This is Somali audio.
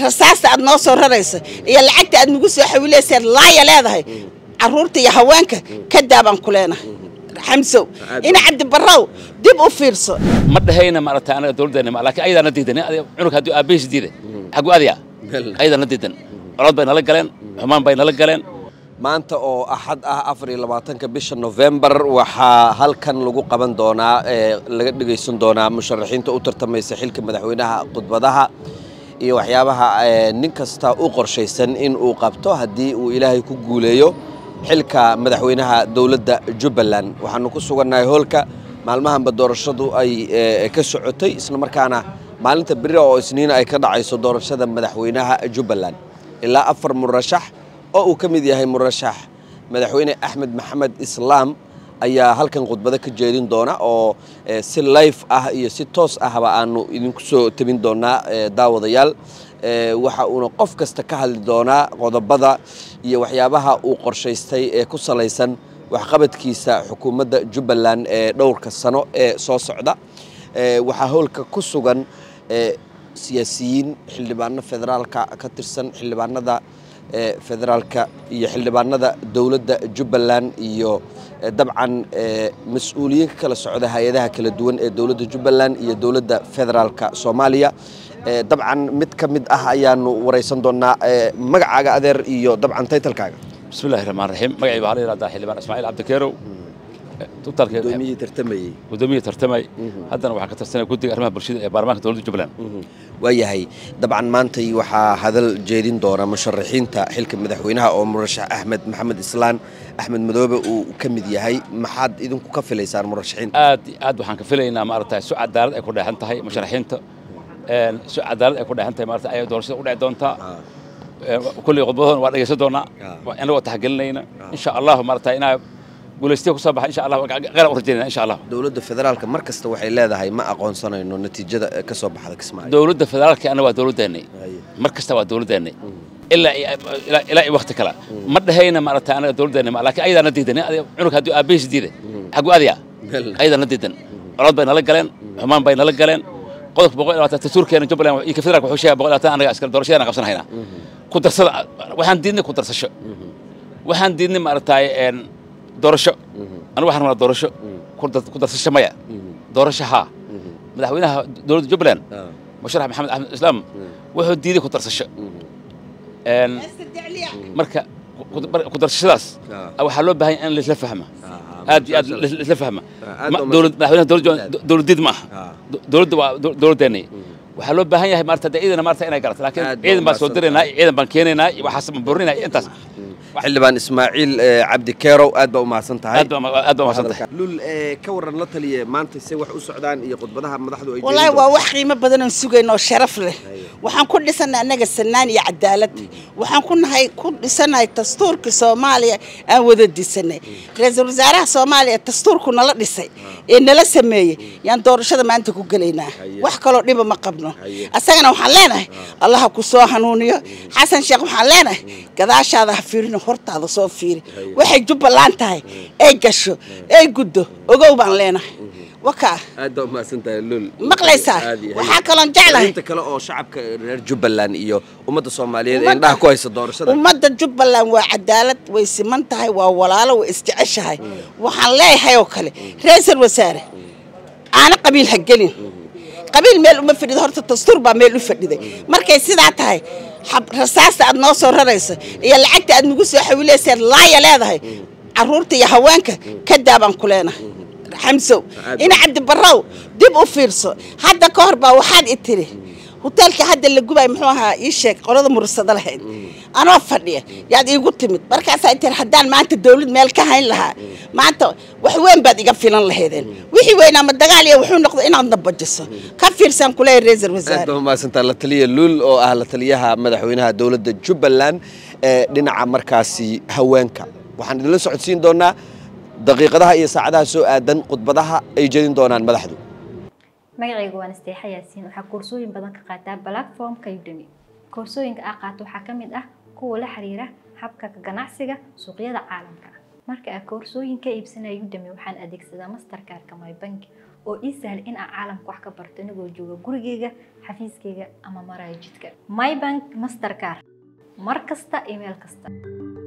rasaasta aad noo soo rarayso iyo lacagta aad nagu soo xawilayseed laaya leedahay caruurta iyo haweenka ka daabaan ku leenahay xamsow ina cabdibarrow dib u fiirso ma dhahayna maaragtay anaga dawladdeena ma laakiin ayadaana diidan cunug hadduu aabbahiis diiday xagu adiya ayadaana diidan colod bay nala galeen xumaan bay nala galeen maanta oo axad ah afar iyo labaatanka bisha nofembar waxaa halkan lagu qaban doonaa ee laga dhegaysan doonaa musharaxiinta u tartamaysa xilka madaxweynaha khudbadaha iyo waxyaabaha nin kasta u qorshaysan in uu qabto haddii uu ilaahay ku guuleeyo xilka madaxweynaha dowladda jubbaland waxaanu ku sugannahay hoolka maalmahanba doorashadu ay ka socotay isla markaana maalinta beri oo isniina ay ka dhacayso doorashada madaxweynaha jubbaland ilaa afar murashax oo uu ka mid yahay murashax madaxweyne axmed maxamed islaam ayaa halkan khudbado ka jeedin doona oo si life ah iyo si toos ahba aanu idinku soo tebin doonaa daawadayaal waxa uuna qof kasta ka hadli doonaa qodobada iyo waxyaabaha uu qorshaystay ee ku salaysan waxqabadkiisa xukuumadda jubbaland ee dhowrka sano ee soo socda waxaa howlka ku sugan siyaasiyiin xildhibaano federaalka ka tirsan xildhibaanada federaalka iyo xildhibaanada dowladda jubbaland iyo dabcan mas-uuliyiin ka kala socda hay-adaha kala duwan ee dowladda jubbaland iyo dowladda federaalka soomaaliya dabcan mid ka mid ah ayaanu waraysan doonaa magacaaga adeer iyo dabcan taytalkaaga bismi illahi raxmaan raxiim magacii waxaa la yidhahdaa xildhibaan ismaaciil cabdikeerow gudoomiyihii tartamayey gudoomiyihii tartamay haddana waxaa ka tirsanaya guddiga arrimaha bulshada ee baarlamaanka dowladda jubbaland waayahay dabcan maantay waxaa hadal jeedin doona musharaxiinta xilka madaxweynaha oo murashax axmed maxamed islaan axmed madoobe uu ka mid yahay maxaad idinku ka filaysaan murashaxiinta aad aad waxaan ka filaynaa maaragtay su cadaalad ay ku dheexan tahay musharaxiinta su cadaalad ay ku dheexan tahay maaragtay ayay doorashada u dhici doontaa kulley khudbadoodan waa dhegaysan doonaa inagoo taxgelinayna insha allahu maaragtay inaa guulaystiya kusoo baxa insha allah qara u rajaynayna insha allah dowladda federaalka mar kasta waxay leedahay ma aqoonsanayno natiijada ka soo baxda kismaayo dowladda federaalka anna waa dowladdeennay mar kasta waa dowladdeennay ilaa ilaa iyo waqti kale ma dhahayna maaragtay anaga dowladdeena ma laakiin ayadaana diidan cunug hadduu aabbahiis diiday xagu adiya ayadaana diidan colod bay nala galeen xumaan bay nala galeen qodobka boqol iyo labaatan dastuurkeena jubbaland iyo ka federaalka wuxuu sheegaya boqol iyo labaatan anaga askar doorashadana qabsan haynaa ku darsada waxaan diidnay ku darsasho waxaan diidnay maaragtay doorasho anigu waxaan rabnaa doorasho ku darsasho maya doorasho haa madaxweynaha dowladda jubbaland musharax maxamed axmed islaam wuxuu diiday ku darsasho marka ku darsashadaas waxaa loo baahan in laisla fahma aad iyo aad laisla fahma madaxweynaha dowladdiid ma aha dowladda waa dowladdeennay waxaa loo baahan yahay maarata ciidana maarata inay garato laakiin ciidan baan soo diraynaa ciidan baan keenaynaa waxaas baan burinaa intaas xildhibaan ismaaciil cabdi keerow aad baa u mahadsan tahay aad baa umahadsan tahay lul ka waran la taliye maanta se wax u socdaan iyo khudbadaha madaxdu ay wallaahi waa wax qiimo badan oon sugayno oo sharaf leh waxaan ku dhisanay annaga sanaan iyo cadaalad waxaan ku nahay ku dhisanahay dastuurka soomaaliya aan wada disanay ra-iisul wasaaraha soomaaliya dastuurku nala dhisay ee nala sameeyey yaan doorashada maanta ku gelaynaa wax kaloo dhiba ma qabno asagana waxaan leenahay allaha ku soo hanuuniyo xasan sheekh waxaan leenahay gadaashaada ha fiirino hortaada soo fiiri waxay jubbaland tahay ay gasho ay guddo ogow baan leenahay wakaa aad baa umahadsan tahay lul maqlaysaa waxaa kaloon jeclahay inta kale oo shacabka reer jubbaland iyo ummadda soomaaliyeed ee indhaha ku haysa doorashada ummadda jubbaland waa cadaalad way siman tahay waa walaalo way isjeceshahay waxaan leeyahay oo kale ra-iisul wasaare aana qabiil ha gelin qabiil meel uma fadhido horta dastuur baa meel u fadhiday markay sidaa tahay rasaasta aad noo soo rarayso iyo lacagta aad nagu soo xawilayseed laaya leedahay caruurta iyo haweenka ka daabaan ku leenahay xamsow ina cabdibarrow dib u fiirso hadda ka hor baa waxaad i tiri hoteelka hadda la gubay muxuu ahaa ii sheeg qolada mursado lahayd anoo fadhiya yaad iigu timid markaasaa tiri haddaan maanta dawlad meel ka hayn lahaa maanta wax weyn baad iga filan lahaydeen wixii weynaa ma dagaal iyo wuxuu noqdo inaadna bajiso ka fiirsan kuleeya ra-iisul aad wasaare baa umahadsantaa la taliya lul oo ah la taliyaha madaxweynaha dowladda jubbaland ee dhinaca markaasi haweenka waxaan idinla socodsiin doonaa daqiiqadaha iyo saacadaha soo aadan khudbadaha ay jedin doonaan madaxdu magacayga waan isteexa yaasiin waxaa koorsooyin badan ka qaataa platformka udemy koorsooyinka aa qaato waxaa ka mid ah kuwa la xiriira habka ka ganacsiga suuqyada caalamka marka aa koorsooyin ka iibsanaya udemy waxaan adeegsadaa mastercardka my bank oo ii sahla in aan caalamka wax ka barto inagoo jooga gurigeyga xafiiskeyga ama maraya jidka mybank mastercar mar kasta iyo meel kasta